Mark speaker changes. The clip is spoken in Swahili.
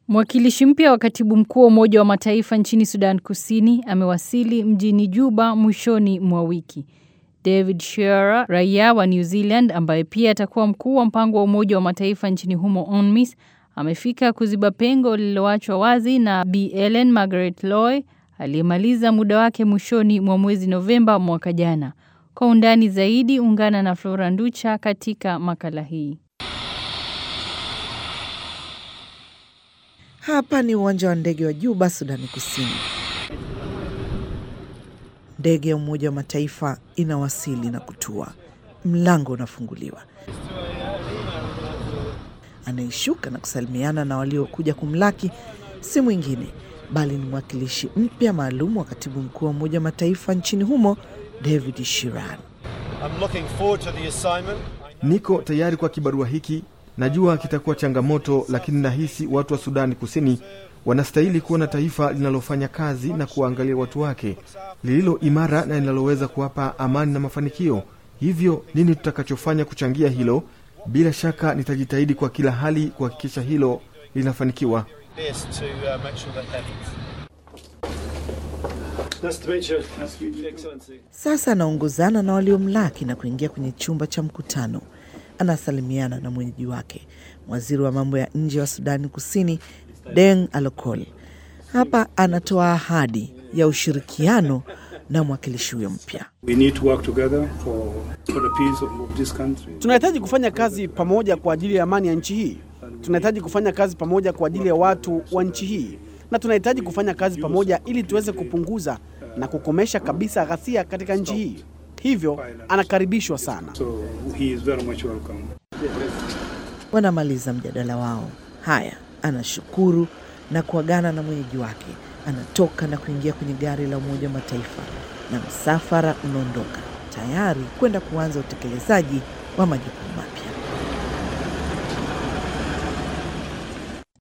Speaker 1: Mwakilishi mpya wa katibu mkuu wa Umoja wa Mataifa nchini Sudan Kusini amewasili mjini Juba mwishoni mwa wiki. David Shearer, raia wa New Zealand ambaye pia atakuwa mkuu wa mpango wa Umoja wa Mataifa nchini humo UNMISS, amefika kuziba pengo lililoachwa wazi na Bi Ellen Margaret Loy aliyemaliza muda wake mwishoni mwa mwezi Novemba mwaka jana. Kwa undani zaidi, ungana na Flora Nducha katika makala hii.
Speaker 2: Hapa ni uwanja wa ndege wa Juba, Sudani Kusini. Ndege ya Umoja wa Mataifa inawasili na kutua. Mlango unafunguliwa. Anayeshuka na kusalimiana na waliokuja kumlaki si mwingine bali ni mwakilishi mpya maalum wa katibu mkuu wa Umoja wa Mataifa nchini humo, David Shiran.
Speaker 3: Niko tayari kwa kibarua hiki. Najua kitakuwa changamoto, lakini nahisi watu wa Sudani Kusini wanastahili kuona taifa linalofanya kazi na kuwaangalia watu wake, lililo imara na linaloweza kuwapa amani na mafanikio. Hivyo nini tutakachofanya kuchangia hilo? Bila shaka nitajitahidi kwa kila hali kuhakikisha hilo linafanikiwa.
Speaker 2: Sasa anaongozana na waliomlaki na kuingia kwenye chumba cha mkutano. Anasalimiana na mwenyeji wake, waziri wa mambo ya nje wa Sudani Kusini, Deng Alokol. Hapa anatoa ahadi ya ushirikiano na mwakilishi huyo mpya.
Speaker 4: Tunahitaji kufanya kazi pamoja kwa ajili ya amani ya nchi hii. Tunahitaji kufanya kazi pamoja kwa ajili ya watu wa nchi hii, na tunahitaji kufanya kazi pamoja ili tuweze kupunguza na kukomesha kabisa ghasia katika nchi hii. Hivyo anakaribishwa sana.
Speaker 5: So he is very much welcome.
Speaker 2: Wanamaliza mjadala wao. Haya, anashukuru na kuagana na mwenyeji wake. Anatoka na kuingia kwenye gari la Umoja wa Mataifa na msafara unaondoka tayari kwenda kuanza utekelezaji wa majukumu mapya.